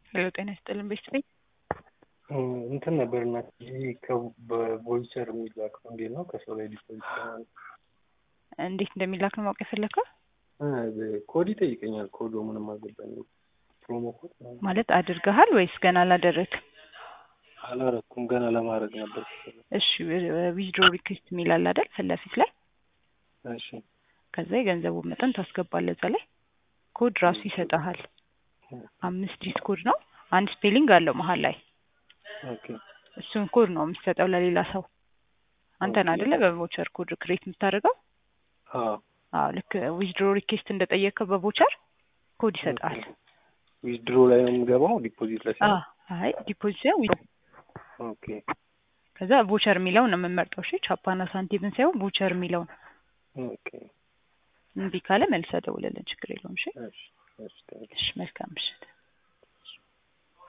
ሄሎ ጤና ይስጥልን ቤተሰቤ እንትን ነበር እና ይህ በቮይቸር የሚላከው እንዴት ነው? ከሰው ላይ ዲፖዚት ይሆናል። እንዴት እንደሚላክ ነው ማወቅ የፈለግከው? ኮድ ይጠይቀኛል። ኮዶ ምንም አልገባኝም። ፕሮሞ ኮድ ምናምን ማለት አድርገሃል ወይስ ገና አላደረግም? አላረኩም። ገና ለማድረግ ነበር። እሺ ዊዝድሮ ሪኩዌስት የሚል አለ አይደል? ፊት ለፊት ላይ እሺ ከዛ የገንዘቡን መጠን ታስገባለህ። እዛ ላይ ኮድ ራሱ ይሰጠሃል። አምስት ዲጂት ኮድ ነው። አንድ ስፔሊንግ አለው መሀል ላይ ኦኬ እሱን ኮድ ነው የምትሰጠው ለሌላ ሰው። አንተን አይደለ በቮቸር ኮድ ክሬት የምታደርገው? አዎ አዎ ልክ ዊዝድሮ ሪኩዌስት እንደጠየቅከው በቮቸር ኮድ ይሰጣል። ዊዝድሮ ላይ ነው የምገባው ዲፖዚት ላይ አዎ አይ ዲፖዚት ሳይሆን ዊዝድሮ ኦኬ ከዛ ቮቸር የሚለው ነው የምመርጠው። እሺ ቻፓና ሳንቲምን ሳይሆን ቮቸር የሚለው ነው። ኦኬ እምቢ ካለ መልሰህ ደውልልን፣ ችግር የለውም። እሺ እሺ እሺ እሺ መልካም ምሽት።